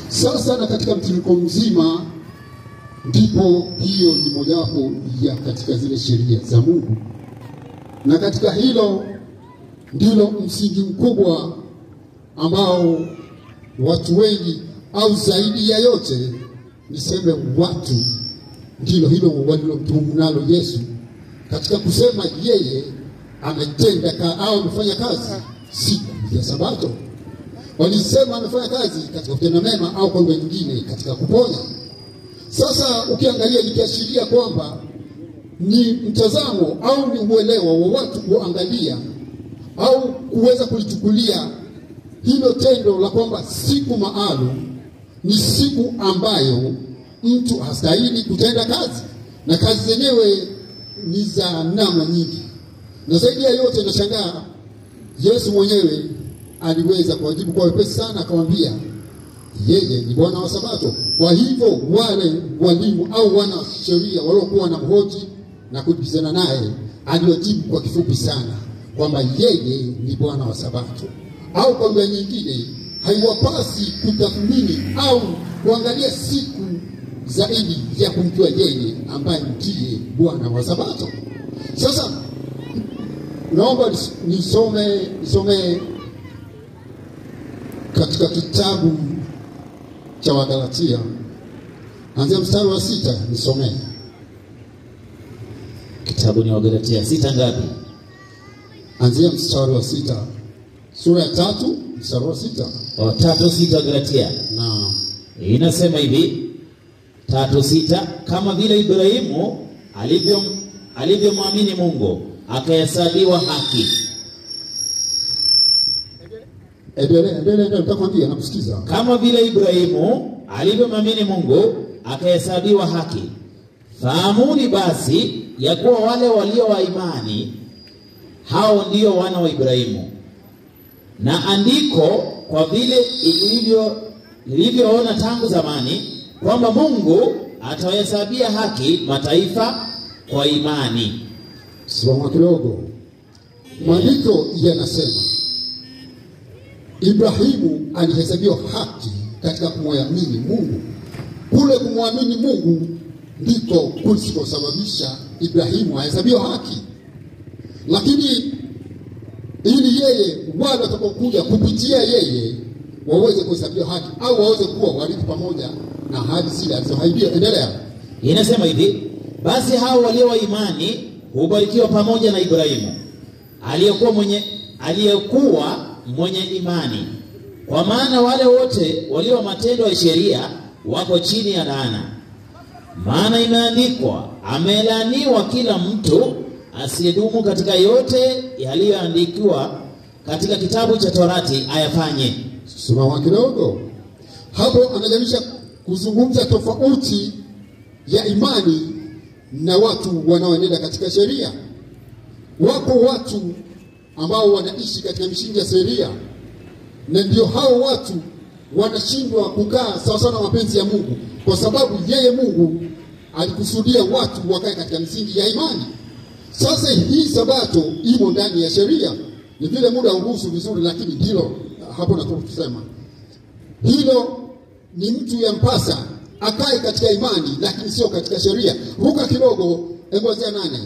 Sasa na katika mtiririko mzima, ndipo hiyo ni mojawapo ya katika zile sheria za Mungu, na katika hilo ndilo msingi mkubwa ambao watu wengi au zaidi ya yote niseme watu ndilo hilo walilomtuhumu nalo Yesu katika kusema yeye ametenda ka, au amefanya kazi siku ya Sabato. Walisema amefanya kazi katika kutenda mema au kwa lugha nyingine katika kuponya. Sasa ukiangalia likiashiria kwamba ni mtazamo au ni uelewa wa watu kuangalia au kuweza kulichukulia hilo tendo la kwamba siku maalum ni siku ambayo mtu hastahili kutenda kazi, na kazi zenyewe ni za namna nyingi, na zaidi ya yote nashangaa Yesu mwenyewe aliweza kuwajibu kwa wepesi sana, akamwambia yeye ni Bwana wa Sabato. Kwa hivyo wale walimu au wana sheria waliokuwa na mhoji na kujibizana naye, aliwajibu kwa kifupi sana kwamba yeye ni Bwana wa Sabato, au kwa lugha nyingine haiwapasi kutathmini au kuangalia siku zaidi ya kumjua yeye ambaye ndiye Bwana wa Sabato. Sasa naomba nisome nisome katika kitabu cha Wagalatia anzia mstari wa sita, nisomee. Kitabu ni Wagalatia sita ngapi? Anzia mstari wa sita, sura ya tatu mstari wa sita. O, tatu sita Wagalatia Na inasema hivi tatu sita kama vile Ibrahimu alivyo alivyomwamini Mungu akahesabiwa haki. endelea, endelea, endelea, nitakwambia, nakusikiza. Kama vile Ibrahimu alivyomwamini Mungu akahesabiwa haki. Fahamuni basi ya kuwa wale walio wa imani hao ndio wana wa Ibrahimu. Na andiko kwa vile ilivyo lilivyoona tangu zamani kwamba Mungu atawahesabia haki mataifa kwa imani. Simama kidogo. Maandiko yanasema Ibrahimu alihesabiwa haki katika kumwamini Mungu. Kule kumwamini Mungu ndiko kulikosababisha Ibrahimu ahesabiwa haki, lakini ili yeye wale watakaokuja kupitia yeye waweze kuhesabiwa haki au waweze kuwa warithi pamoja na ahadi zile alizoahidiwa. Endelea. Inasema hivi, basi hao walio wa imani hubarikiwa pamoja na Ibrahimu aliyekuwa mwenye aliyekuwa mwenye imani, kwa maana wale wote walio matendo ya sheria wako chini ya laana. Maana imeandikwa, amelaaniwa kila mtu asiyedumu katika yote yaliyoandikiwa katika kitabu cha Torati ayafanye. Simama kidogo hapo, anajalisha kuzungumza tofauti ya imani na watu wanaoenenda katika sheria. Wako watu ambao wanaishi katika misingi ya sheria, na ndio hao watu wanashindwa kukaa sawasawa na mapenzi ya Mungu, kwa sababu yeye Mungu alikusudia watu wakae katika misingi ya imani. Sasa hii sabato imo ndani ya sheria, ni vile muda uruhusu vizuri, lakini ndilo hapo nataka kusema hilo ni mtu yampasa akae katika imani, lakini sio katika sheria. Ruka kidogo, engozea nane,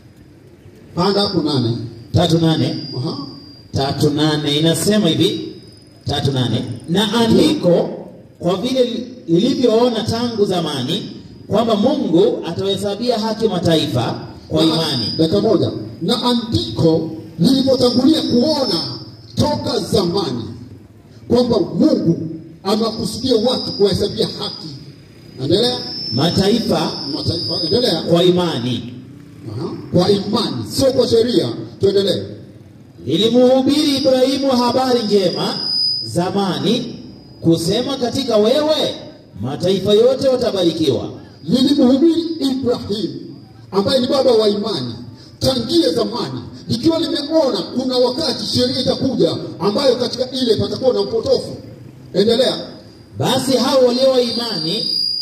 panda hapo nane. tatu nane Aha. tatu nane inasema hivi tatu nane na andiko kwa vile lilivyoona tangu zamani kwamba Mungu atawahesabia haki mataifa kwa Na- imani. Dakika moja. Na andiko lilivyotangulia kuona toka zamani kwamba Mungu amewakusudia watu kuwahesabia haki. Endelea. Mataifa Mataifa, endelea. kwa imani. Aha. Kwa imani, sio kwa sheria. Tuendelee. Lilimhubiri Ibrahimu habari njema zamani, kusema katika wewe mataifa yote watabarikiwa. lilimhubiri Ibrahim ambaye ni baba wa imani tangia zamani, likiwa limeona kuna wakati sheria itakuja ambayo katika ile patakuwa na upotofu. Endelea. Basi hao walio wa imani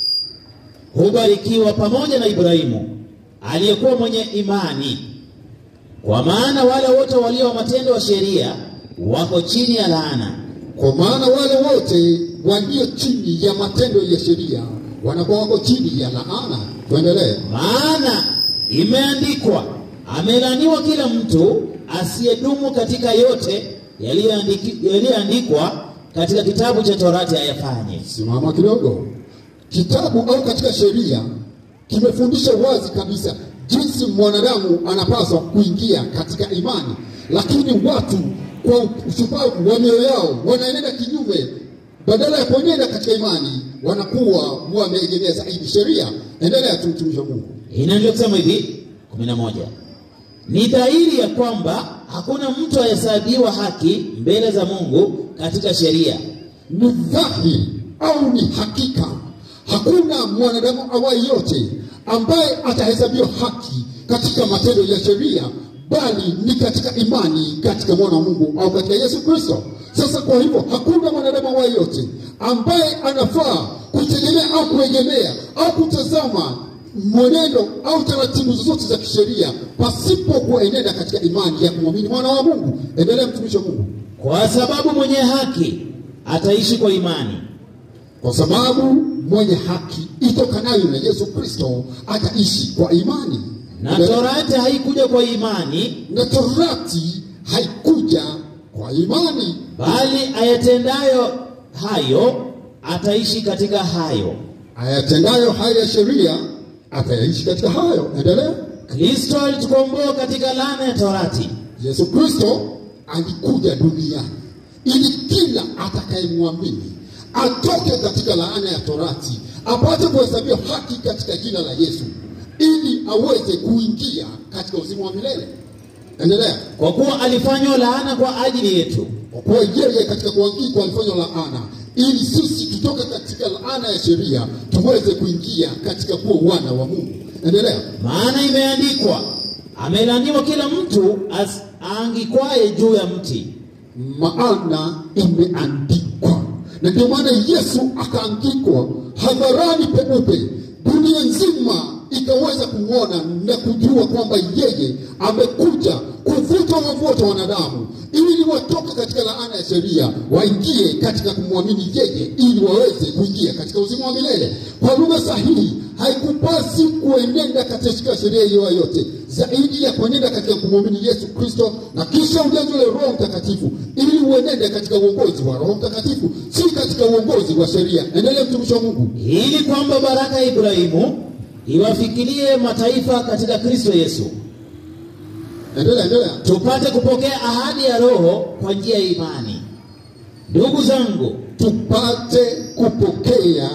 hubarikiwa pamoja na Ibrahimu aliyekuwa mwenye imani, kwa maana wale wote walio wa matendo ya sheria wako chini ya laana. Kwa maana wale wote walio chini ya matendo ya sheria wanakuwa wako chini ya laana. Tuendelee. Maana imeandikwa, amelaniwa kila mtu asiyedumu katika yote yaliyoandiki- yaliyoandikwa katika kitabu cha Torati ayafanye. Simama kidogo. Kitabu au katika sheria kimefundisha wazi kabisa jinsi mwanadamu anapaswa kuingia katika imani, lakini watu kwa ushupavu wa mioyo yao wanaenenda kinyume. Badala ya kuenenda katika imani, wanakuwa wameegemea zaidi sheria. Endelea tu, mtumishi wa Mungu. Inaendelea kusema hivi 11 ni dhahiri ya kwamba hakuna mtu ahesabiwa haki mbele za Mungu katika sheria, ni dhahiri au ni hakika, hakuna mwanadamu awaye yote ambaye atahesabiwa haki katika matendo ya sheria, bali ni katika imani katika mwana wa Mungu au katika Yesu Kristo. Sasa kwa hivyo hakuna mwanadamu awaye yote ambaye anafaa kutegemea au kuegemea au kutazama mwenendo au taratibu zozote za kisheria pasipo kuenenda katika imani ya kumwamini mwana wa Mungu. Endelea, mtumishi wa Mungu. kwa sababu mwenye haki ataishi kwa imani. kwa sababu mwenye haki itokanayo na Yesu Kristo ataishi kwa imani. Na Torati haikuja kwa imani, Na torati haikuja kwa imani, bali ayatendayo hayo ataishi katika hayo. ayatendayo haya ya sheria atayaishi katika hayo. Endelea. Kristo alitukomboa katika laana ya Torati, Yesu Kristo alikuja duniani ili kila atakayemwamini atoke katika laana ya torati apate kuhesabiwa haki katika jina la Yesu ili aweze kuingia katika uzima wa milele. Endelea. kwa kuwa alifanywa laana kwa ajili yetu, Kwa kuwa yeye katika kuangikwa alifanywa laana ili sisi tutoke katika laana ya sheria tuweze kuingia katika kuwa wana wa Mungu. Endelea. maana imeandikwa, amelaniwa kila mtu as- aangikwaye juu ya mti. maana imeandikwa. Na ndio maana Yesu akaangikwa hadharani peupe, dunia nzima ikaweza kumwona na kujua kwamba yeye amekuja kuvuta wavu wote wanadamu, ili watoke katika laana ya sheria waingie katika kumwamini yeye, ili waweze kuingia katika uzima wa milele. Kwa lugha sahihi, haikupasi kuenenda katika sheria hiyo yote zaidi ya kuenenda katika kumwamini Yesu Kristo na kisha ujazwe Roho Mtakatifu ili uenende katika uongozi wa Roho Mtakatifu, si katika uongozi wa sheria. Endelea mtumishi wa Mungu. ili kwamba baraka ya Ibrahimu iwafikirie mataifa katika Kristo Yesu, Endelea, endelea. tupate kupokea ahadi ya Roho kwa njia ya imani. Ndugu zangu, Tupate kupokea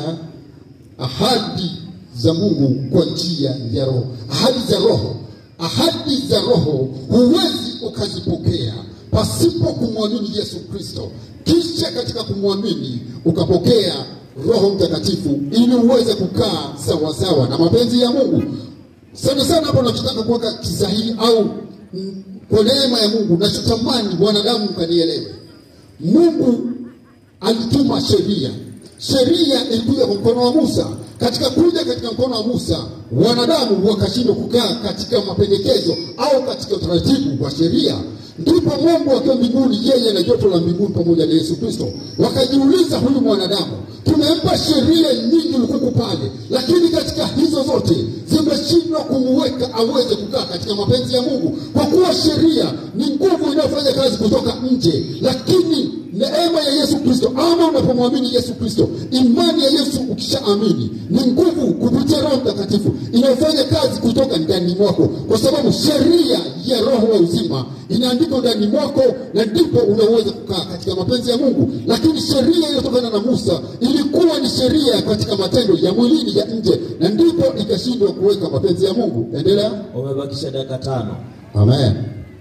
ahadi za Mungu kwa njia ya Roho. Ahadi za Roho, ahadi za Roho huwezi ukazipokea pasipo kumwamini Yesu Kristo, kisha katika kumwamini ukapokea Roho Mtakatifu ili uweze kukaa sawasawa na mapenzi ya Mungu. Sana sana hapo nachotaka kuweka kisahihi au mm, kwa neema ya Mungu nachotamani wanadamu mkanielewe. Mungu alituma sheria. Sheria ilikuja kwa mkono wa Musa. Katika kuja katika mkono wa Musa, wanadamu wakashindwa kukaa katika mapendekezo au katika utaratibu wa sheria. Ndipo Mungu akiwa mbinguni, yeye na joto la mbinguni pamoja na Yesu Kristo, wakajiuliza, huyu mwanadamu tumempa sheria nyingi lukuku pale, lakini katika hizo zote zimeshindwa kumuweka aweze kukaa katika mapenzi ya Mungu, kwa kuwa sheria ni nguvu inayofanya kazi kutoka nje, lakini neema ya Yesu Kristo, ama unapomwamini Yesu Kristo, imani ya Yesu ukishaamini, ni nguvu kupitia Roho Mtakatifu inayofanya kazi kutoka ndani mwako, kwa sababu sheria ya Roho wa uzima inaandikwa ndani mwako, na ndipo unaweza kukaa katika mapenzi ya Mungu. Lakini sheria iliyotokana na Musa ilikuwa ni sheria katika matendo ya mwilini ya nje, na ndipo ikashindwa kuweka mapenzi ya Mungu. Endelea. umebakisha dakika tano. Amen.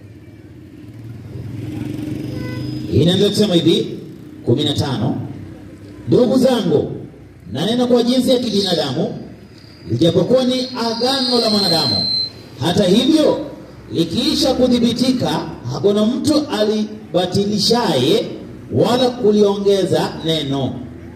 Inaendelea kusema hivi 15, ndugu zangu, nanena kwa jinsi ya kibinadamu, lijapokuwa ni agano la mwanadamu. Hata hivyo likiisha kuthibitika, hakuna mtu alibatilishaye wala kuliongeza neno.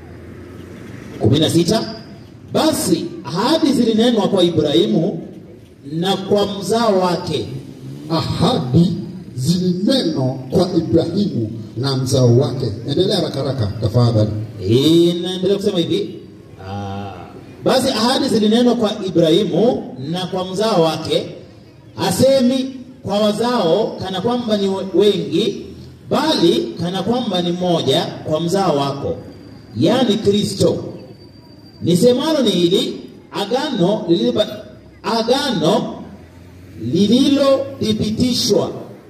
16, basi ahadi zilinenwa kwa Ibrahimu na kwa mzao wake ahadi zilinenwa kwa Ibrahimu na mzao wake. Endelea haraka haraka tafadhali. Inaendelea kusema hivi ah, basi ahadi zilinenwa kwa Ibrahimu na kwa mzao wake, hasemi kwa wazao kana kwamba ni wengi, bali kana kwamba ni mmoja, kwa mzao wako, yaani Kristo. Nisemalo ni hili agano liliba, agano lililothibitishwa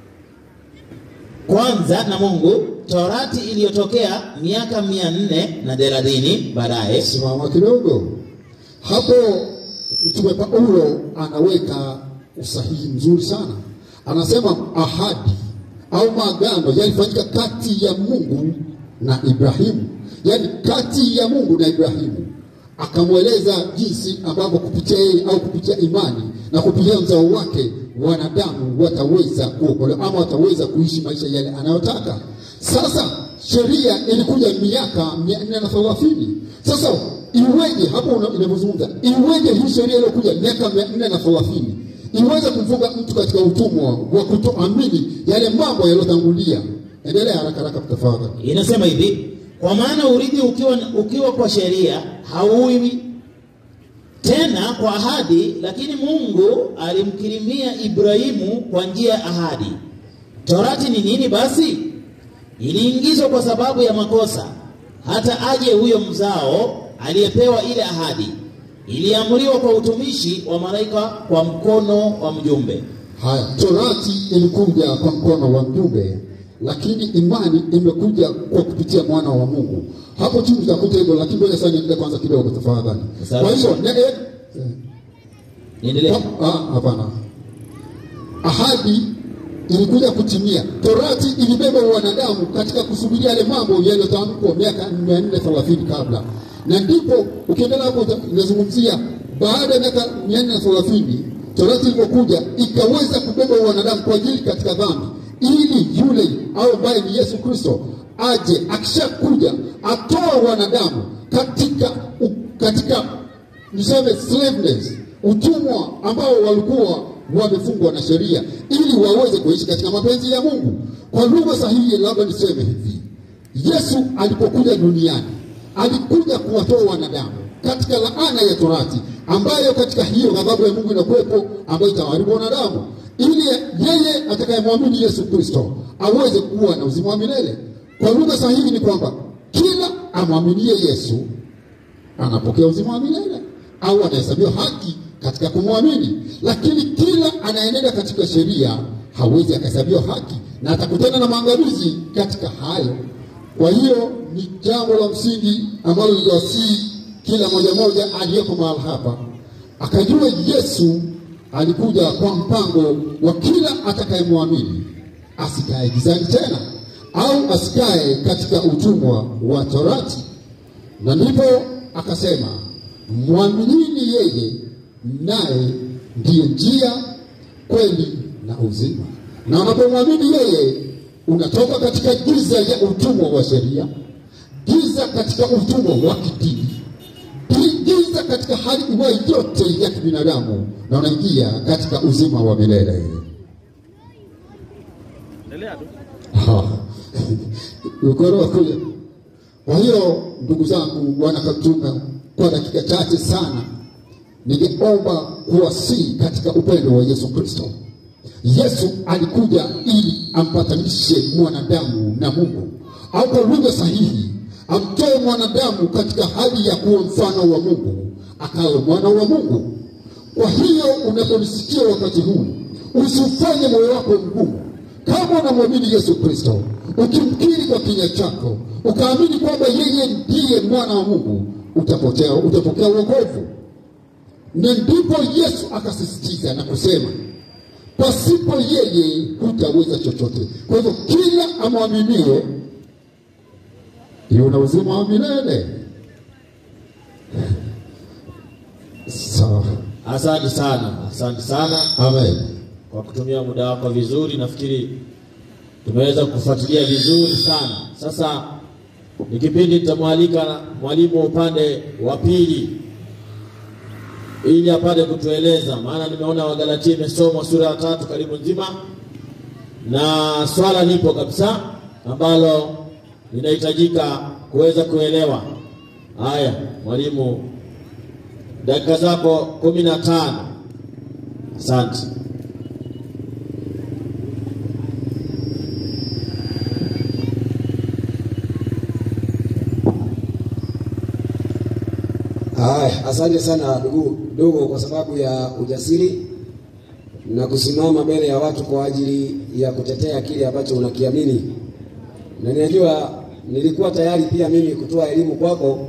kwanza na Mungu, Torati iliyotokea miaka mia nne na thelathini baadaye. Simama kidogo hapo. Mtume Paulo anaweka usahihi mzuri sana, anasema ahadi au maagano yalifanyika kati ya Mungu na Ibrahimu, yaani kati ya Mungu na Ibrahimu. Akamweleza jinsi ambavyo kupitia yeye au kupitia imani na kupitia mzao wake wanadamu wataweza kuokolewa ama wataweza kuishi maisha yale anayotaka. Sasa sheria ilikuja miaka mia nne na thelathini. Sasa iweje hapo una- inavyozungumza, iweje hii sheria iliyokuja miaka mia nne na thelathini iweze kumfunga mtu katika utumwa wa kutoamini yale mambo yaliyotangulia? Endelea haraka haraka, tafadhali. Inasema hivi, kwa maana urithi ukiwa, ukiwa kwa sheria hauwi tena kwa ahadi, lakini Mungu alimkirimia Ibrahimu kwa njia ya ahadi. Torati ni nini basi? Iliingizwa kwa sababu ya makosa, hata aje huyo mzao aliyepewa ile ahadi. Iliamriwa kwa utumishi wa malaika kwa mkono wa mjumbe. Haya, torati ilikuja kwa mkono wa mjumbe, lakini imani imekuja kwa kupitia mwana wa Mungu. Hapo chini tutakuta hivyo, lakini ngoja sasa niendelee kwanza kidogo tafadhali. Sawa. Kwa hiyo ne- eh, Niendelee. ah, hapana, ahadi ilikuja kutimia. Torati ilibeba wanadamu katika kusubiria yale mambo yaliyotamkwa miaka mia nne thelathini kabla, na ndipo ukiendelea hapo uta- inazungumzia baada ya miaka mia nne thelathini torati ilipokuja ikaweza kubeba wanadamu kwa ajili katika dhambi, ili yule au ambaye ni Yesu Kristo aje akishakuja atoa wanadamu katika u, katika niseme slaveness, utumwa ambao walikuwa wamefungwa na sheria, ili waweze kuishi katika mapenzi ya Mungu. Kwa lugha sahihi, labda niseme hivi, Yesu alipokuja duniani alikuja kuwatoa wanadamu katika laana ya torati, ambayo katika hiyo ghadhabu ya Mungu inakuwepo, ambayo itawaharibu wanadamu, ili yeye atakayemwamini Yesu Kristo aweze kuwa na uzima wa milele. Kwa lugha sahihi ni kwamba kila amwaminie Yesu anapokea uzima wa milele au anahesabiwa haki katika kumwamini, lakini kila anayenenda katika sheria hawezi akahesabiwa haki na atakutana na maangamizi katika hayo. Kwa hiyo ni jambo la msingi ambalo liliwasii kila moja moja aliyeko mahali hapa akajua Yesu alikuja kwa mpango wa kila atakayemwamini asikae gizani tena au asikae katika utumwa wa torati na ndipo akasema mwaminini yeye, naye ndiye njia, kweli na uzima. Na unapomwamini yeye, unatoka katika giza ya utumwa wa sheria, giza katika utumwa wa kidini, gi- giza katika hali iwayo yote ya kibinadamu, na unaingia katika uzima wa milele. Ah, ukoro wa kuja. Kwa hiyo ndugu zangu, wana Katunga, kwa dakika chache sana, ningeomba kuwasihi katika upendo wa Yesu Kristo. Yesu alikuja ili ampatanishe mwanadamu na Mungu, au kwa lugha sahihi, amtoe mwanadamu katika hali ya kuwa mfano wa Mungu, akawe mwana wa Mungu. Kwa hiyo unaponisikia wakati huu, usifanye moyo wako mgumu. Kama unamwamini Yesu Kristo, ukimkiri kwa kinywa chako, ukaamini kwamba yeye ndiye mwana wa Mungu, utapotea, utapokea wokovu. Na ndipo Yesu akasisitiza na kusema, pasipo yeye hutaweza chochote. Kwa hivyo kila amwaminie yuna uzima wa milele. Sawa, Asante sana, asante sana amen. kwa kutumia muda wako vizuri. Nafikiri tumeweza kufuatilia vizuri sana. Sasa ni kipindi nitamwalika mwalimu wa upande wa pili ili apate kutueleza, maana nimeona Wagalatia imesomwa sura ya tatu karibu nzima, na swala lipo kabisa ambalo linahitajika kuweza kuelewa. Haya, mwalimu, dakika zako kumi na tano. Asante. Haya, asante sana ndugu ndugu, kwa sababu ya ujasiri na kusimama mbele ya watu kwa ajili ya kutetea kile ambacho unakiamini, na ninajua nilikuwa tayari pia mimi kutoa elimu kwako,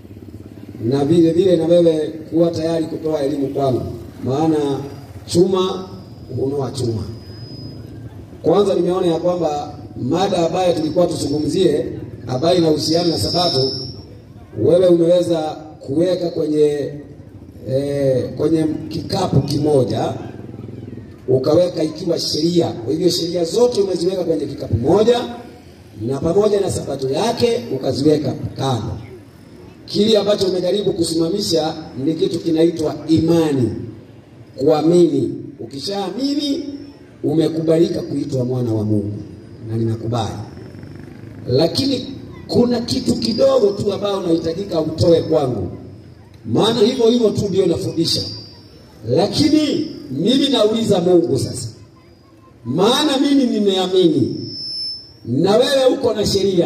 na vile vile na wewe kuwa tayari kutoa elimu kwangu, maana chuma hunoa chuma. Kwanza nimeona ya kwamba mada ambayo tulikuwa tuzungumzie ambayo inahusiana na Sabato, wewe umeweza kuweka kwenye eh, kwenye kikapu kimoja ukaweka ikiwa sheria. Kwa hivyo sheria zote umeziweka kwenye kikapu moja, na pamoja na sabato yake ukaziweka kando. Kile ambacho umejaribu kusimamisha ni kitu kinaitwa imani, kuamini. Ukishaamini umekubalika kuitwa mwana wa Mungu, na ninakubali, lakini kuna kitu kidogo tu ambao unahitajika utoe kwangu, maana hivyo hivyo tu ndio nafundisha. Lakini mimi nauliza Mungu sasa, maana mimi nimeamini na wewe uko na sheria,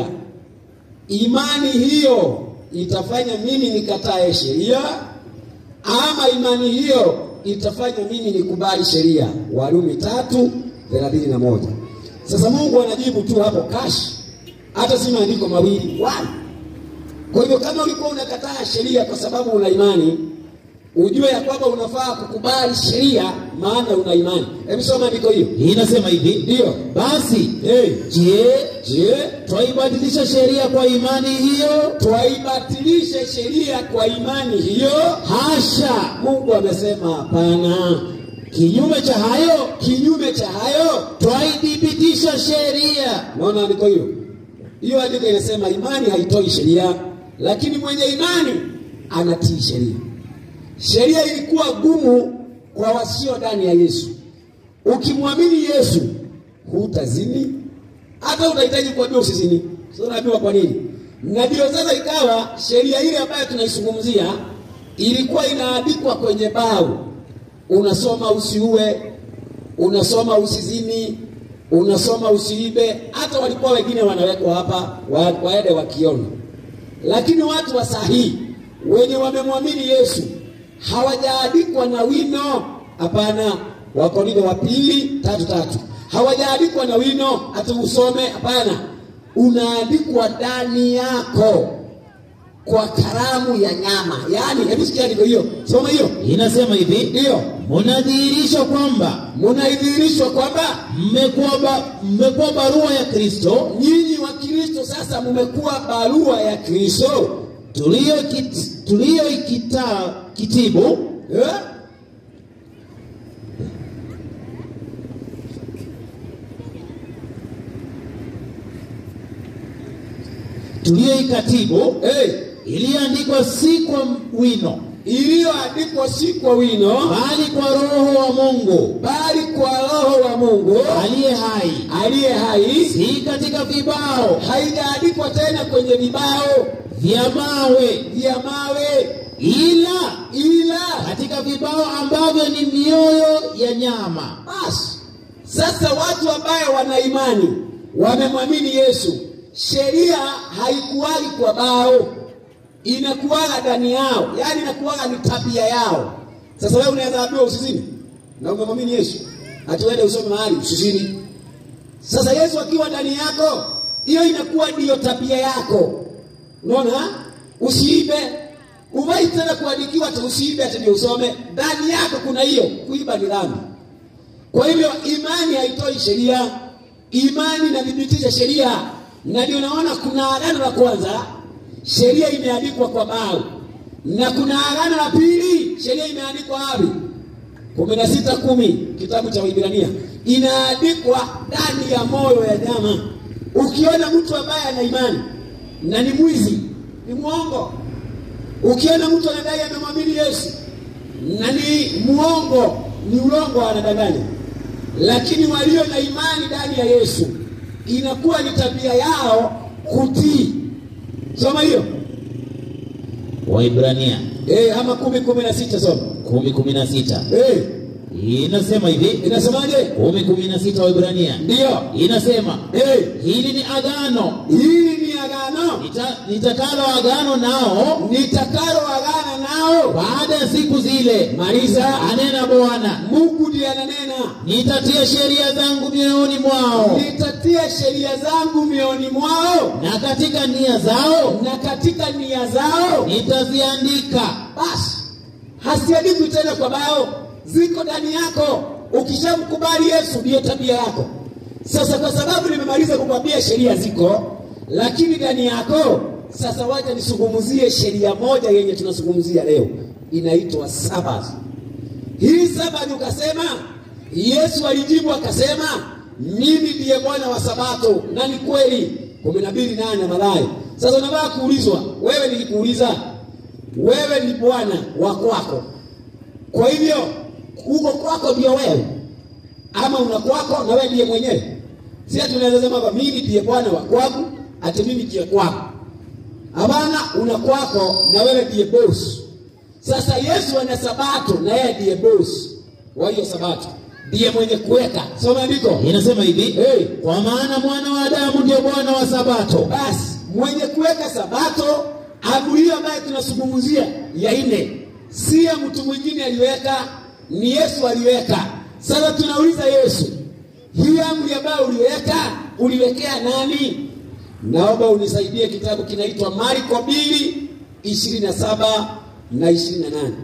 imani hiyo itafanya mimi nikatae sheria ama imani hiyo itafanya mimi nikubali sheria? Warumi tatu thelathini na moja. Sasa Mungu anajibu tu hapo kashi hata si maandiko mawili wala. Kwa hivyo kama ulikuwa unakataa sheria kwa sababu una imani, ujue ya kwamba unafaa kukubali sheria, maana una imani. Hebu soma andiko hiyo. Inasema hivi, Ndio. basi Hey. je, Je, twaibadilisha sheria kwa imani hiyo? twaibatilishe sheria kwa imani hiyo? Hasha! Mungu amesema hapana. Kinyume cha hayo, Kinyume cha hayo, twaithibitisha sheria. naona andiko hiyo. Hiyo andiko inasema imani haitoi sheria, lakini mwenye imani anatii sheria. Sheria ilikuwa gumu kwa wasio ndani ya Yesu. Ukimwamini Yesu hutazini, hata unahitaji kuambiwa usizini. Sasa unaambiwa kwa nini? Na ndio sasa ikawa sheria ile ambayo tunaizungumzia ilikuwa inaandikwa kwenye bao, unasoma usiue, unasoma usizini, unasoma usiibe. Hata walikuwa wengine wanawekwa hapa wa, waende wakiona, lakini watu wa sahihi wenye wamemwamini Yesu hawajaandikwa na wino. Hapana, Wakorintho wa pili tatu tatu, hawajaandikwa na wino ati usome. Hapana, unaandikwa ndani yako kwa karamu ya nyama. Yaani, hebu sikia andiko hiyo, soma hiyo. Inasema hivi, Ndiyo, munadhihirisha kwamba munaidhihirishwa kwamba mmekuwa ba, mmekuwa barua ya Kristo nyinyi wa Kristo sasa mmekuwa barua ya Kristo tuliyokit- tuliyoikita kitibu eh? tuliyoikatibu Hey, iliyoandikwa si kwa wino iliyoandikwa si kwa wino bali kwa Roho wa Mungu bali kwa Roho wa Mungu aliye hai, aliye hai, si katika vibao haijaandikwa tena kwenye vibao vya mawe, vya mawe, ila ila katika vibao ambavyo ni mioyo ya nyama. basi. Sasa watu ambayo wana imani wamemwamini Yesu, sheria haikuwagi kwa bao, inakuwaga ndani yao, yaani inakuwaga ni tabia yao. Sasa wewe unaweza ambiwa usizini na umemwamini Yesu, ati uende usome mahali usizini. Sasa Yesu akiwa ndani yako, hiyo inakuwa ndiyo tabia yako. Unaona, usiibe. Uwai tena kuandikiwa ati usiibe ati ndio usome. Ndani yako kuna hiyo, kuiba ni dhambi. Kwa hivyo imani haitoi sheria, imani inathibitisha sheria, na ndio naona kuna agano la kwanza, sheria imeandikwa kwa bao, na kuna agano la pili, sheria imeandikwa wapi? kumi na sita kumi kitabu cha Waibrania inaandikwa ndani ya moyo ya nyama. Ukiona mtu ambaye ana imani na ni mwizi, ni mwongo. Ukiona mtu anadai anamwamini Yesu na ni mwongo, ni ulongo, anadanganya. lakini walio na imani ndani ya Yesu inakuwa ni tabia yao kutii. Soma hiyo Waibrania eh, ama kumi kumi na sita soma kumi kumi na sita eh, inasema hivi inasemaje? kumi kumi na sita Waibrania Ndiyo inasema eh, hili ni agano hili ni agano nita, nitakalo agano nao nitakalo agana nao. baada ya siku zile, Maliza. anena Bwana, Mungu ndiye ananena, nitatia sheria zangu mioyoni mwao nitatia sheria zangu mioni mwao na katika nia zao na katika nia zao nitaziandika. basi hasiandikwi tena kwa bao, ziko ndani yako. Ukishamkubali Yesu, ndiyo tabia yako. Sasa kwa sababu nimemaliza kukwambia sheria ziko, lakini ndani yako, sasa wacha nisungumuzie sheria moja yenye tunazungumzia leo, inaitwa Sabato. Hii Sabato ukasema, Yesu alijibu akasema, mimi ndiye Bwana wa Sabato, na ni kweli. kumi na mbili nane Mathayo. Sasa unataka kuulizwa, wewe nilikuuliza wewe ni bwana wa kwako. Kwa hivyo uko kwako ndio wewe, ama una kwako na wewe ndiye mwenyewe. Si ati unaweza sema kwamba mimi ndiye bwana wa kwangu, ati mimi ndiye kwako. Hapana, una kwako na wewe ndiye boss. Sasa Yesu ana sabato na yeye ndiye boss wa hiyo sabato, ndiye mwenye kuweka. Soma andiko. Inasema hivi Hey. kwa maana mwana wa Adamu ndio Bwana wa Sabato. Basi mwenye kuweka sabato, amri hiyo ambayo tunazungumzia ya nne, si ya mtu mwingine aliweka, ni Yesu aliweka. Sasa tunauliza Yesu, hii amri ambayo uliweka, uliwekea nani? Naomba unisaidie, kitabu kinaitwa Marko mbili ishirini na saba na ishirini na nane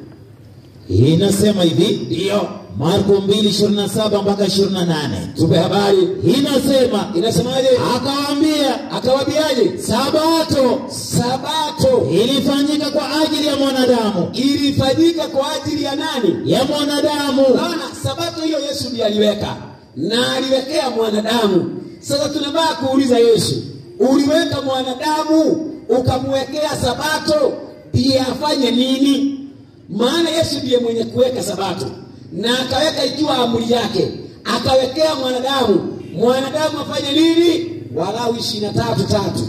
Inasema hivi ndiyo Marko 2:27 mpaka 28. tupe habari. Inasema Inasemaje? akawaambia, Akawaambiaje? sabato Sabato ilifanyika kwa ajili ya mwanadamu, ilifanyika kwa ajili ya nani? ya mwanadamu. Unaona, sabato hiyo Yesu ndiye aliweka na aliwekea mwanadamu. Sasa tunabaa kuuliza Yesu, uliweka mwanadamu ukamwekea sabato, ndiye afanye nini? Maana Yesu ndiye mwenye kuweka sabato na akaweka ikiwa amri yake, akawekea mwanadamu. Mwanadamu afanye nini? Walau ishirini na tatu tatu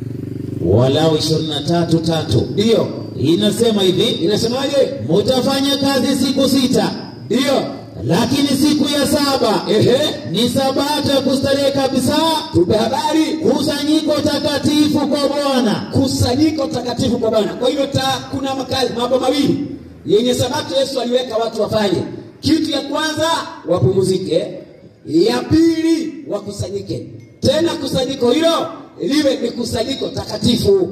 Walau 23 tatu. ndiyo Inasema hivi inasemaje? mutafanya kazi siku sita, Ndiyo lakini siku ya saba ehe, ni sabato ya kustarehe kabisa, tupe habari kusanyiko takatifu kwa Bwana. kusanyiko takatifu kwa Bwana. Kwa hivyo ta, kuna makazi mambo mawili yenye sabato Yesu aliweka watu wafanye. Kitu ya kwanza wapumzike, ya pili wakusanyike. Tena kusanyiko hilo liwe ni kusanyiko takatifu.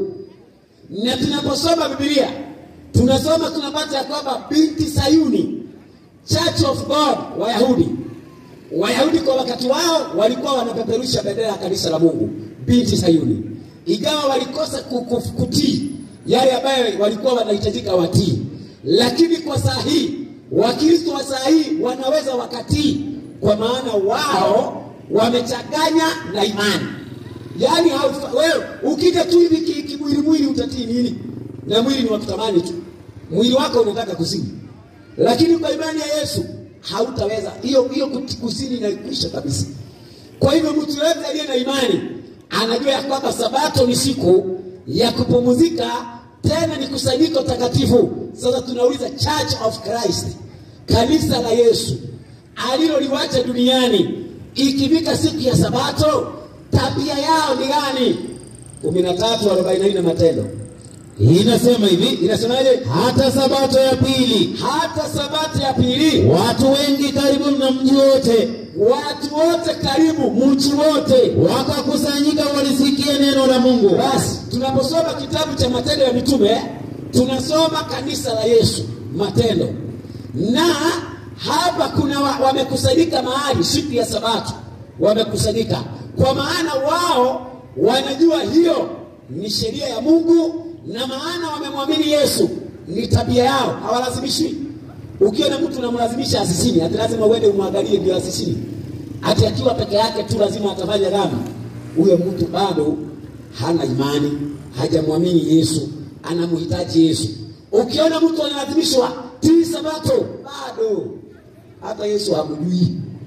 Na tunaposoma Biblia tunasoma tunapata ya kwamba binti Sayuni, Church of God, Wayahudi Wayahudi kwa wakati wao walikuwa wanapeperusha bendera ya kanisa la Mungu, binti Sayuni, ingawa walikosa ku- ku- kutii yale ambayo walikuwa wanahitajika watii, lakini kwa saa hii Wakristo wa saa hii wanaweza wakatii, kwa maana wao wamechanganya na imani. Yaani haufa- wewe ukija tu hivi ki- kimwili mwili utatii nini? Na mwili ni wa kutamani tu, mwili wako unataka kuzini lakini kwa imani ya Yesu hautaweza. Hiyo hiyo kuti- kusini inaikwisha kabisa. Kwa hivyo mtu yoyote aliye na imani anajua ya kwamba sabato ni siku ya kupumzika, tena ni kusanyiko takatifu. Sasa tunauliza Church of Christ, kanisa la Yesu aliloliwacha duniani, ikifika siku ya sabato, tabia yao ni gani? kumi na tatu arobaini na nne Matendo Inasema hivi inasemaje? hata sabato ya pili Hata sabato ya pili watu wengi karibu na mji wote watu wote karibu mji wote. wakakusanyika walisikia neno la Mungu. Basi tunaposoma kitabu cha Matendo ya Mitume tunasoma kanisa la Yesu Matendo, na hapa kuna wa, wamekusanyika mahali siku ya Sabato, wamekusanyika kwa maana wao wanajua hiyo ni sheria ya Mungu, na maana wamemwamini Yesu, ni tabia yao, hawalazimishwi. Ukiona mtu unamlazimisha asisini, ati lazima uende umwangalie ndio asisini, ati akiwa peke yake tu lazima atafanya dhambi, huyo mtu bado hana imani, hajamwamini Yesu, anamhitaji Yesu. Ukiona mtu analazimishwa tii sabato, bado hata Yesu hamjui.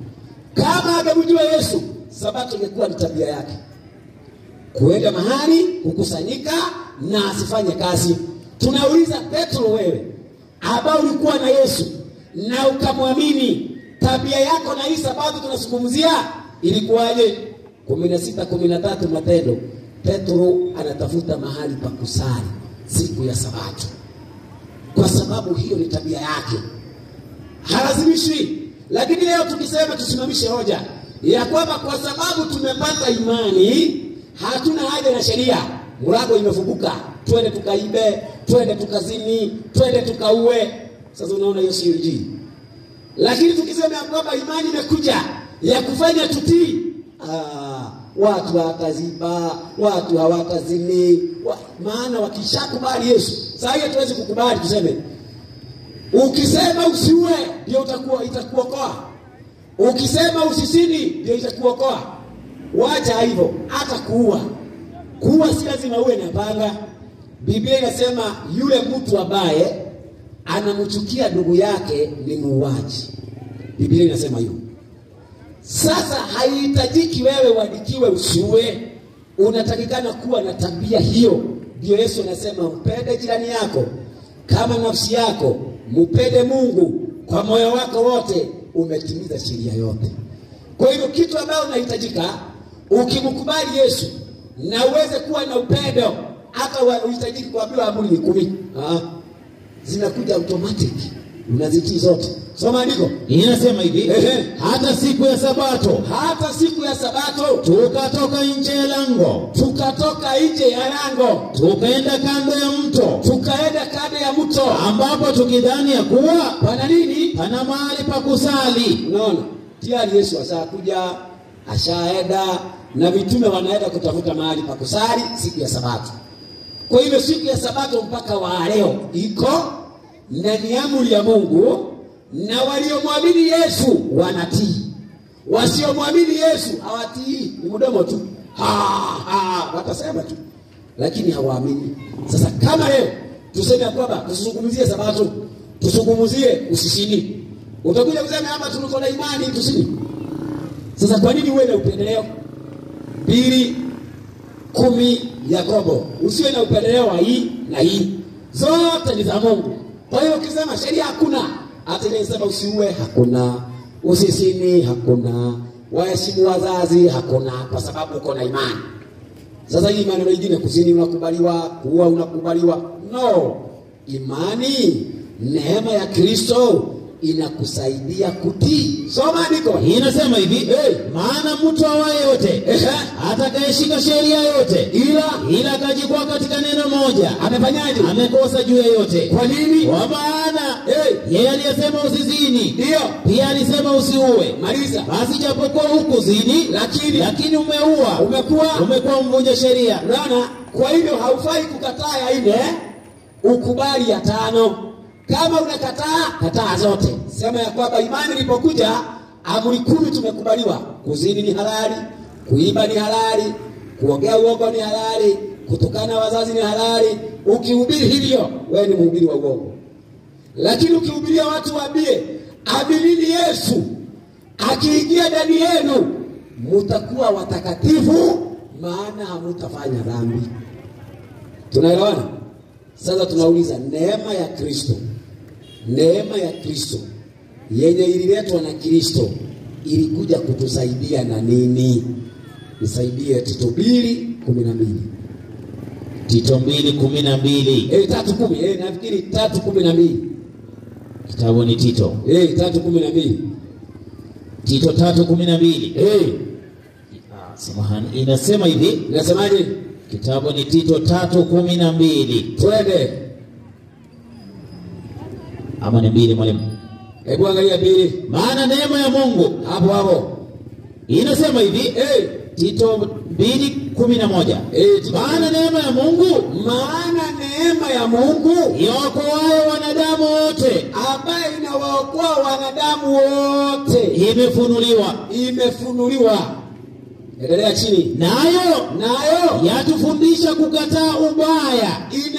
Kama angemjua Yesu, sabato ingekuwa ni tabia yake, kuenda mahali kukusanyika na asifanye kazi. Tunauliza Petro, wewe ambao ulikuwa na Yesu na ukamwamini, tabia yako na hii sabato tunazungumzia ilikuwaje? kumi na sita kumi na tatu Matendo, Petro anatafuta mahali pa kusali siku ya Sabato, kwa sababu hiyo ni tabia yake, halazimishwi. Lakini leo tukisema tusimamishe hoja ya kwamba kwa sababu tumepata imani hatuna haja na sheria, mlango imefunguka, twende tukaibe, twende tukazini, twende tukaue. Sasa unaona hiyo sio injili. Lakini tukisema ya kwamba imani imekuja ya kufanya tutii, ah, watu hawataziba, watu hawatazini wa, maana wakishakubali Yesu. Sasa hiyo tuwezi kukubali tuseme ukisema usiue ndio utakuwa itakuokoa, ukisema usisini ndio itakuokoa. Wacha hivyo, hata kuua, kuua si lazima uwe na panga. Biblia inasema yule mtu ambaye anamchukia ndugu yake ni muuaji. Biblia inasema hivyo. Sasa haihitajiki wewe uandikiwe usiue, unatakikana kuwa na tabia hiyo. Ndio Yesu anasema mpende jirani yako kama nafsi yako, mpende Mungu kwa moyo wako wote, umetimiza sheria yote. Kwa hivyo kitu ambayo unahitajika ukimkubali Yesu na uweze kuwa na upendo, hata uhitajiki kuambiwa amri ni kumi, ah, zinakuja automatic, unazitii zote. Soma andiko. Inasema hivi, Ehe. hata siku ya Sabato Hata siku ya Sabato tukatoka nje ya lango, tukatoka nje ya lango, tukaenda kando ya mto, tukaenda kando ya mto. ambapo tukidhani ya kuwa Pana nini? pana mahali pa kusali. Unaona, tayari Yesu ashakuja, ashaenda na mitume wanaenda kutafuta mahali pa kusali siku ya Sabato. Kwa hivyo siku ya Sabato mpaka wa leo iko na ni amri ya Mungu, na waliomwamini Yesu wanatii, wasiomwamini Yesu hawatii, ni mdomo tu, ha, ha, watasema tu, lakini hawaamini. Sasa kama leo tuseme ya kwamba tusizungumzie Sabato, tusungumuzie usisini, utakuja kusema hapa tuliko na imani tusini. Sasa kwa nini uwe na upendeleo? Pili kumi Yakobo, usiwe na upendeleo wa hii na hii, zote ni za Mungu. Kwa hiyo ukisema sheria hakuna, hata ile inasema usiue hakuna, usisini hakuna, waheshimu wazazi hakuna, kwa sababu uko na imani. Sasa hii maneno mengine, kuzini unakubaliwa, kuua unakubaliwa, no. Imani, neema ya Kristo inakusaidia kutii. Soma andiko. Inasema hivi, Hey. maana mtu awaye yote Ehe. atakayeshika sheria yote Ila ila akajikwaa katika neno moja amefanyaje? amekosa juu ya yote. Kwa nini? Kwa maana Hey. yeye aliyesema usizini Ndio. pia alisema usiue. Maliza. Basi japokuwa hukuzini, Lakini- lakini umeua, Umekuwa- umekuwa mvunja sheria. Unaona? Kwa hivyo haufai kukataa ya nne, ukubali ya tano. Kama unakataa, kataa zote. Sema ya kwamba imani ilipokuja, amri kumi tumekubaliwa. Kuzini ni halali, kuiba ni halali, kuongea uongo ni halali, kutukana wazazi ni halali. Ukihubiri hivyo, wewe ni mhubiri wa uongo. Lakini ukihubiria watu waambie, aminini Yesu, akiingia ndani yenu mutakuwa watakatifu, maana hamutafanya dhambi. Tunaelewana? Sasa tunauliza, neema ya Kristo, neema ya Kristo yenye ililetwa na Kristo ilikuja kutusaidia na nini? Nisaidie Tito mbili kumi na mbili Tito mbili kumi na mbili eh, tatu kumi eh, nafikiri tatu kumi na mbili kitabu ni Tito, eh, tatu kumi na mbili Tito tatu kumi na mbili eh, Ah, samahani, inasema hivi inasemaje? kitabu ni Tito tatu kumi na mbili Twende, ama ni mbili mwalimu? hebu angalia mbili Maana neema ya Mungu hapo hapo inasema hivi eh, Tito mbili kumi na moja eh, Tito- maana neema ya Mungu maana neema ya Mungu iokoayo wanadamu wote ambaye inawaokoa wanadamu wote imefunuliwa, imefunuliwa. Endelea chini. nayo Nayo yatufundisha kukataa ubaya inatufundisha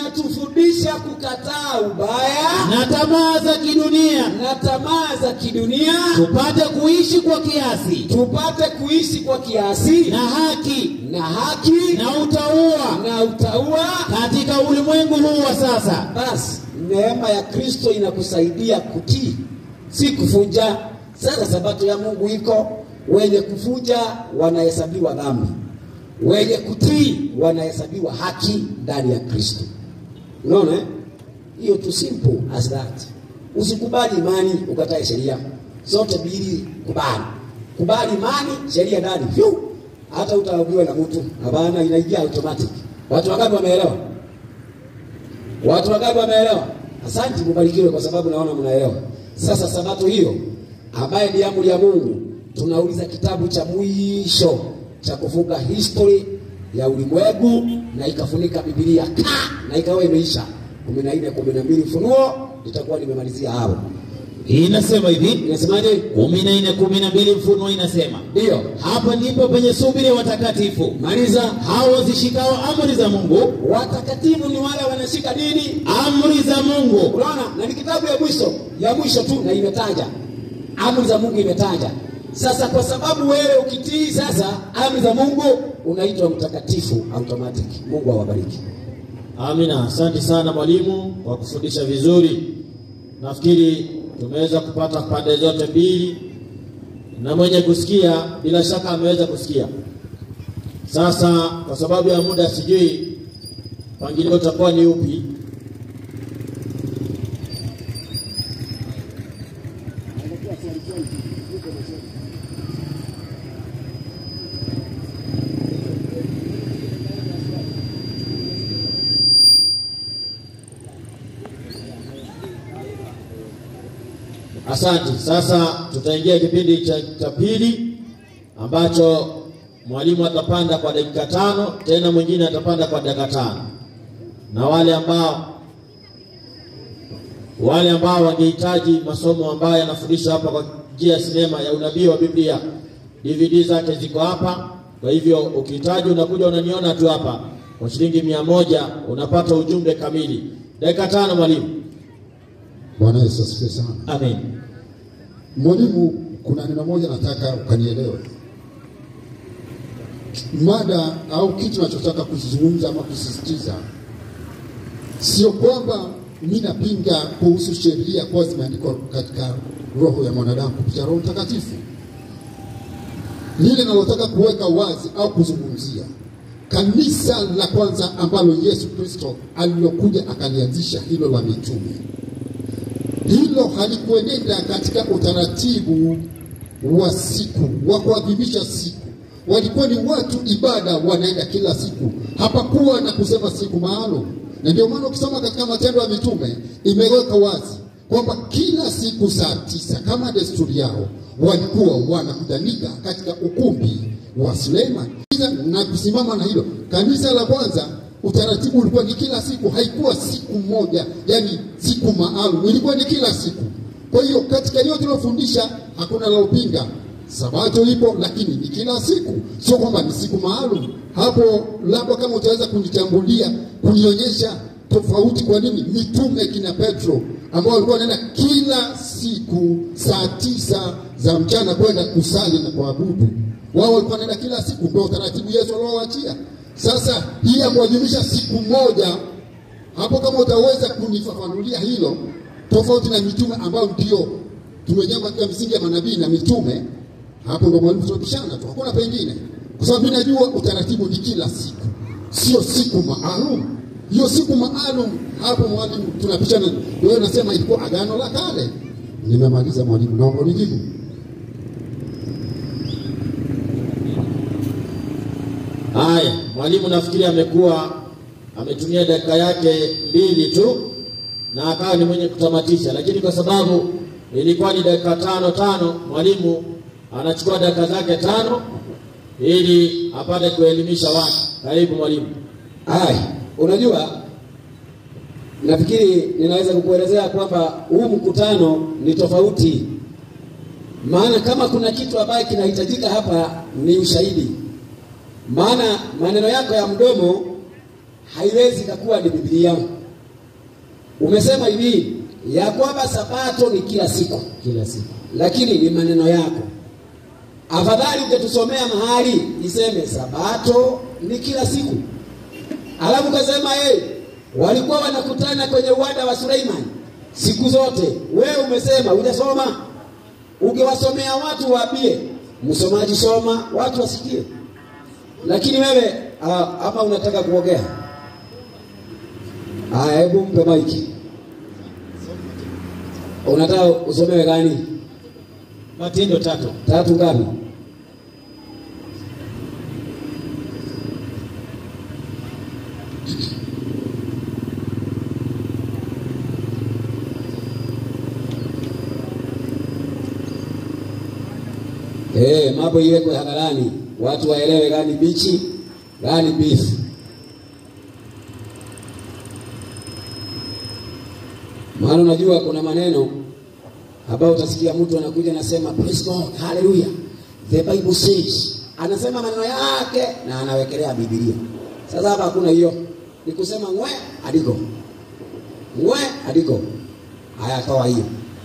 inatufundisha kukataa ubaya na tamaa za kidunia, na tamaa za kidunia, tupate kuishi kwa kiasi tupate kuishi kwa kiasi na haki na haki na utauwa na utaua. katika ulimwengu huu wa sasa. Basi neema ya Kristo inakusaidia kutii, si kufunja. Sasa sabato ya Mungu iko, wenye kufunja wanahesabiwa dhambi, wenye kutii wanahesabiwa haki ndani ya Kristo. Unaona eh? hiyo tu, simple as that. Usikubali imani ukatae sheria, zote mbili kubali. Kubali imani, sheria ndani, Phew! hata utaambiwa na mtu hapana, inaingia automatic. Watu wangapi wameelewa? Watu wangapi wameelewa? Asante, mubarikiwe kwa sababu naona mnaelewa. Sasa sabato hiyo ambaye ni amri ya Mungu, tunauliza kitabu cha mwisho cha kufunga history ya ulimwengu na ikafunika Biblia ka na ikawa imeisha kumi na nne kumi na mbili Ufunuo, nitakuwa nimemalizia hapo. Inasema hivi Inasemaje? kumi na nne kumi na mbili Mfunuo inasema Ndiyo, hapa ndipo penye subiri ya watakatifu maliza. hao wazishikao amri za Mungu, Watakatifu ni wale wanashika dini amri za Mungu Unaona, na ni kitabu ya mwisho ya mwisho tu, na imetaja amri za Mungu, imetaja sasa. Kwa sababu wewe ukitii sasa amri za Mungu unaitwa mtakatifu automatic. Mungu awabariki. Amina, asante sana mwalimu kwa kufundisha vizuri. Nafikiri tumeweza kupata pande zote mbili, na mwenye kusikia bila shaka ameweza kusikia. Sasa kwa sababu ya muda, sijui mpangilio utakuwa ni upi. Asante. Sasa tutaingia kipindi cha, cha pili ambacho mwalimu atapanda kwa dakika tano, tena mwingine atapanda kwa dakika tano, na wale ambao wale ambao wangehitaji masomo ambayo yanafundishwa hapa kwa njia ya sinema ya unabii wa Biblia, DVD zake ziko hapa. Kwa hivyo ukihitaji, unakuja unaniona tu hapa kwa shilingi mia moja unapata ujumbe kamili. Dakika tano, mwalimu. Bwana Yesu asifiwe sana. amen. Mwalimu, kuna neno moja nataka ukanielewe. Mada au kitu nachotaka kuzungumza ama kusisitiza, sio kwamba mimi napinga kuhusu sheria kuwa zimeandikwa katika roho ya mwanadamu kupitia Roho Mtakatifu. Lile nalotaka kuweka wazi au kuzungumzia kanisa la kwanza ambalo Yesu Kristo alilokuja akalianzisha, hilo la mitume hilo halikuenenda katika utaratibu wa siku wa kuadhimisha siku. Walikuwa ni watu ibada, wanaenda kila siku, hapakuwa na kusema siku maalum. Na ndio maana ukisoma katika Matendo ya Mitume imeweka wazi kwamba kila siku saa tisa kama desturi yao walikuwa wanakutanika katika ukumbi wa Suleiman na kusimama na hilo. Kanisa la kwanza utaratibu ulikuwa ni kila siku, haikuwa siku moja, yani siku maalum, ilikuwa ni kila siku. Kwa hiyo katika yote tuliyofundisha hakuna la upinga. Sabato ipo, lakini ni kila siku, sio kwamba ni siku maalum. Hapo labda kama utaweza kunitambulia, kunionyesha tofauti, kwa nini mitume kina Petro ambao walikuwa wanaenda kila siku saa tisa za mchana kwenda kusali na kuabudu, wao walikuwa wanaenda kila siku, ndio utaratibu Yesu aliowaachia. Sasa hii ya kuadhimisha siku moja hapo, kama utaweza kunifafanulia hilo, tofauti na mitume ambao ndio tumejenga katika misingi ya manabii na mitume, hapo ndo mwalimu tunabishana tu, hakuna pengine, kwa sababu mimi najua utaratibu ni kila siku, sio siku maalum. Hiyo siku maalum, hapo mwalimu tunapishana. Wewe unasema ilikuwa agano la kale. Nimemaliza mwalimu, naomba unijibu. Haya, mwalimu nafikiri amekuwa ametumia dakika yake mbili tu na akawa ni mwenye kutamatisha, lakini kwa sababu ilikuwa ni dakika tano tano, mwalimu anachukua dakika zake tano ili apate kuelimisha watu. Karibu mwalimu. Haya, unajua, nafikiri ninaweza kukuelezea kwamba huu mkutano ni tofauti, maana kama kuna kitu ambaye kinahitajika hapa ni ushahidi, maana maneno yako ya mdomo haiwezi kakuwa ni Biblia. umesema hivi ya kwamba sabato ni kila siku, kila siku. lakini ni maneno yako. Afadhali ungetusomea mahali iseme sabato ni kila siku, alafu ukasema hey, walikuwa wanakutana kwenye uwanda wa Suleimani siku zote. Wewe umesema hujasoma, ungewasomea watu waambie, msomaji soma, watu wasikie. Lakini wewe ah, ama unataka kuongea? Haya, hebu mpe maiki. Unataka usomewe gani? Matendo tatu. Tatu ngapi? Eh, mambo iwekwe hadharani, watu waelewe gani bichi, gani beef. Maana unajua kuna maneno ambayo utasikia mtu anakuja anasema praise God, hallelujah. The Bible says. Anasema maneno yake na anawekelea Biblia. Sasa hapa hakuna hiyo. Ni kusema ngwe adiko. Ngwe adiko. Haya toa hiyo.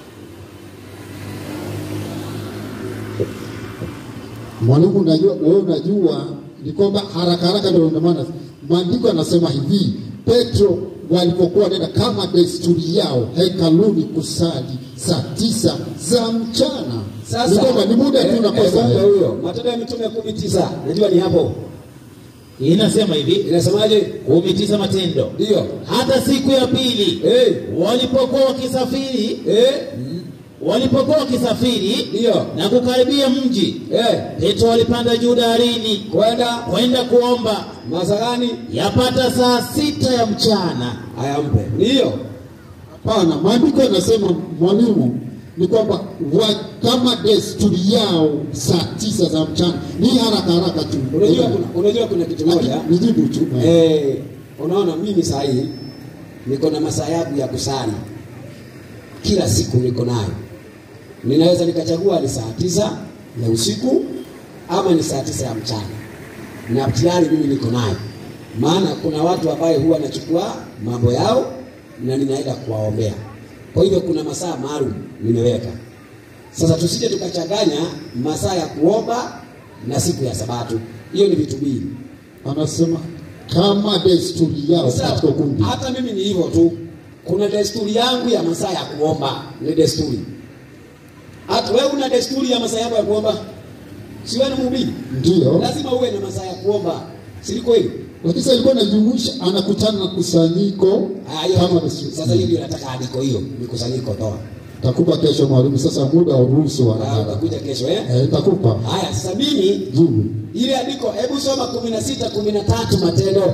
Mwalimu, unajua wewe unajua ni kwamba haraka haraka ndio ndio maana maandiko yanasema hivi, Petro walipokuwa wanaenda kama desturi yao hekaluni kusali saa tisa za mchana. ni kwamba ni muda tu eh, unakosa. eh, huyo. Matendo ya Mitume kumi tisa. Najua ni hapo. Inasema hivi Inasemaje? kumi tisa Matendo. Ndio. Hata siku ya pili Eh, walipokuwa wakisafiri eh, walipokuwa wakisafiri ndio. na kukaribia mji, Eh, Petro alipanda juu darini kwenda kwenda kuomba, Masagani yapata saa sita ya mchana. haya mpe. Ndio. Hapana, maandiko yanasema mwalimu, ni kwamba wa, kama desturi yao saa tisa za mchana ni haraka haraka tu. Unajua kuna, unajua kuna kitu moja. nijibu tu Eh, unaona mimi saa hii niko na masaa yangu ya kusali kila siku, niko nayo. Ninaweza nikachagua ni saa tisa ya usiku ama ni saa tisa ya mchana, na tayari mimi niko nayo, maana kuna watu ambaye huwa nachukua mambo yao na ninaenda kuwaombea. Kwa hivyo kuna masaa maalum nimeweka. Sasa tusije tukachanganya masaa ya kuomba na siku ya Sabato, hiyo ni vitu mbili. anasema kama desturi yao Sasa, katika kundi. hata mimi ni hivyo tu. Kuna desturi yangu ya masaa ya kuomba, ni desturi. Hata wewe una desturi ya masaa yako ya kuomba, si wewe ni mhubiri? Ndio, Lazima uwe na masaa ya kuomba, si ni kweli? lakini sasa ilikuwa inajumuisha anakutana na kusanyiko Ah, hiyo- kama desturi. Sasa hiyo ndio nataka andiko hiyo, mikusanyiko toa. Takupa kesho mwalimu, sasa muda uruhusu Ah, haraka. Utakuja kesho eh? Eh, takupa Haya, sasa mimi jibu. ile andiko, hebu soma kumi na sita kumi na tatu Matendo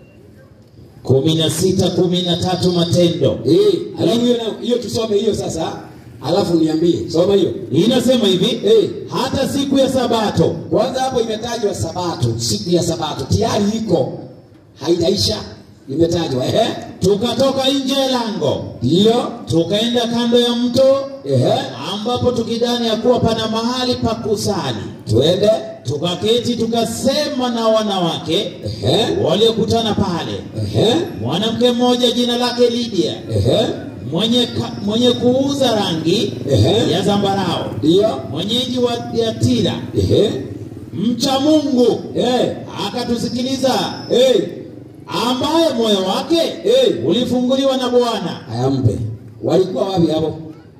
kumi na sita kumi na tatu Matendo. eh, alafu hiyo na- hiyo tusome hiyo sasa, alafu niambie, soma hiyo Inasema hivi eh. hata siku ya Sabato Kwanza hapo imetajwa Sabato, siku ya Sabato tayari iko, haijaisha, imetajwa ehe, tukatoka nje ya lango ndio tukaenda kando ya mto ehe, ambapo tukidhani ya kuwa pana mahali pa kusali, twende tukaketi tukasema na wanawake ehe, waliokutana pale. ehe, Mwanamke mmoja jina lake Lydia ehe, mwenye, ka, mwenye kuuza rangi Ehe. ya zambarao, ndio mwenyeji wa Thiatira, ehe, mcha Mungu, eh, akatusikiliza, eh, ambaye moyo wake eh, ulifunguliwa na Bwana. haya mpe. Walikuwa wapi hapo?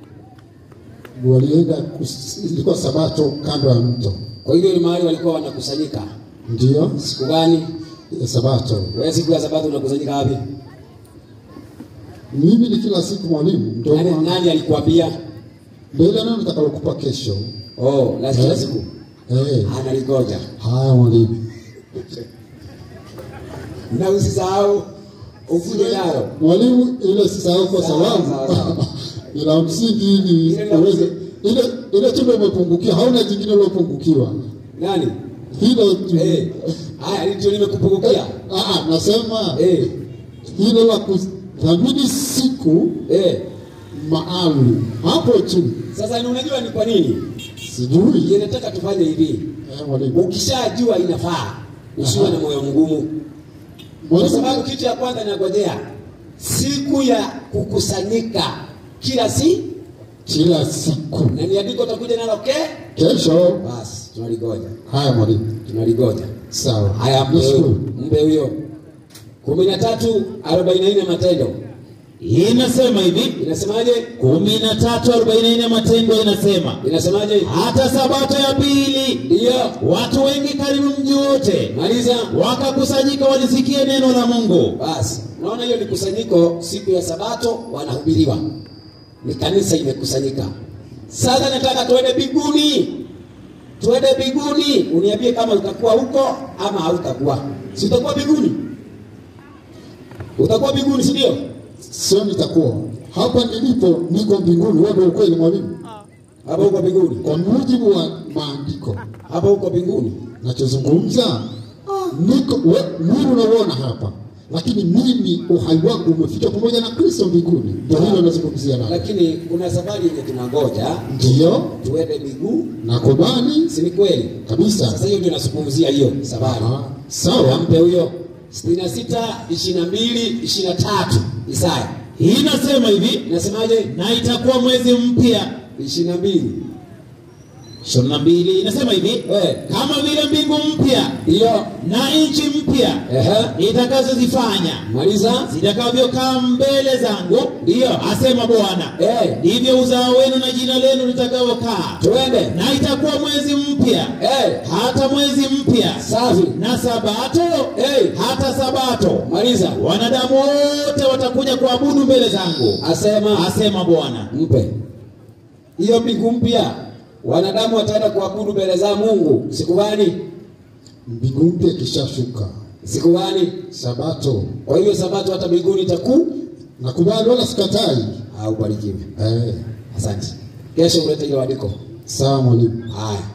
Walienda kus- ilikuwa sabato kando ya mto, Kwa hivyo ni mahali walikuwa wanakusanyika. ndio Siku gani? ya sabato. Wewe siku ya Sabato unakusanyika wapi? Mimi ni kila siku mwalimu, ndio Nani, maana- nani alikuambia? ndio ile neno nitakalokupa kesho. Oh, la kila Eh. siku Eh, analigoja. haya mwalimu. Na usisahau ukuje nalo. Mwalimu, ile sisahau kwa Sawa, sababu sawa, sawa. ila msingi ili Ile la uweze msingi. ile ile tu ndio umepungukiwa, hauna jingine uliopungukiwa. Nani? Hilo tu. Eh, haya ndio nimekupungukia. Ah, ah, nasema Eh, hilo la kuthamini siku eh. maalum hapo tu, Sasa ni unajua ni kwa nini? sijui Inataka tufanye hivi. eh, mwalimu. Ukishajua inafaa, usiwe Aha. na moyo mgumu. Kwa Mwalimu, sababu kitu ya kwanza ninagojea siku ya kukusanyika kila si kila siku. na ni andiko utakuja nalo ke Kesho basi tunaligoja haya mwalimu, tunaligoja sawa. haya mpe huyo Nashukuru. mpe huyo kumi na tatu arobaini na nne matendo Inasema hivi inasemaje kumi na tatu arobaini na nne Matendo inasema inasemaje hata sabato ya pili ndiyo watu wengi karibu mji wote maliza wakakusanyika walisikie neno la Mungu. basi unaona hiyo ni kusanyiko siku ya sabato wanahubiriwa ni kanisa imekusanyika sasa nataka tuende biguni tuende biguni uniambie kama utakuwa huko ama hautakuwa si utakuwa biguni utakuwa biguni si ndio Sio nitakuwa hapa nilipo, niko mbinguni. Wewe ndio ukweli mwalimu, hapa huko biguni kwa mujibu wa maandiko hapa huko binguni nachozungumza niko we- mwili unauona hapa, lakini mimi uhai wangu umefika pamoja na Kristo mbinguni. Ndio hilo nazungumzia nalo, lakini kuna safari yenye tunangoja ndiyo tuende miguu nakubali si ni kweli kabisa. sasa hiyo ndio nazungumzia hiyo safari Ah, sawa. mpe huyo sitini na sita ishirini na mbili ishirini na tatu Isaya Inasema hivi inasemaje? na itakuwa mwezi mpya ishirini na mbili ishirini na mbili inasema hivi Eh. kama vile mbingu mpya hiyo na nchi mpya ehe, nitakazozifanya maliza zitakavyokaa mbele zangu, Ndiyo. asema Bwana, Eh. ndivyo uzao wenu na jina lenu litakavyokaa. twende Na itakuwa mwezi mpya, Eh, hata mwezi mpya, safi na sabato Eh. hata sabato, maliza wanadamu wote watakuja kuabudu mbele zangu, asema asema Bwana. mpe hiyo mbingu mpya wanadamu wataenda kuabudu mbele za Mungu siku gani? Mbingu mpya ikishashuka, Siku gani? Sabato Kwa hiyo sabato hata mbinguni itaku nakubali, wala sikatai. au barikiwe. Eh, Asante. Kesho ulete hilo andiko. sawa mwalimu. Haya.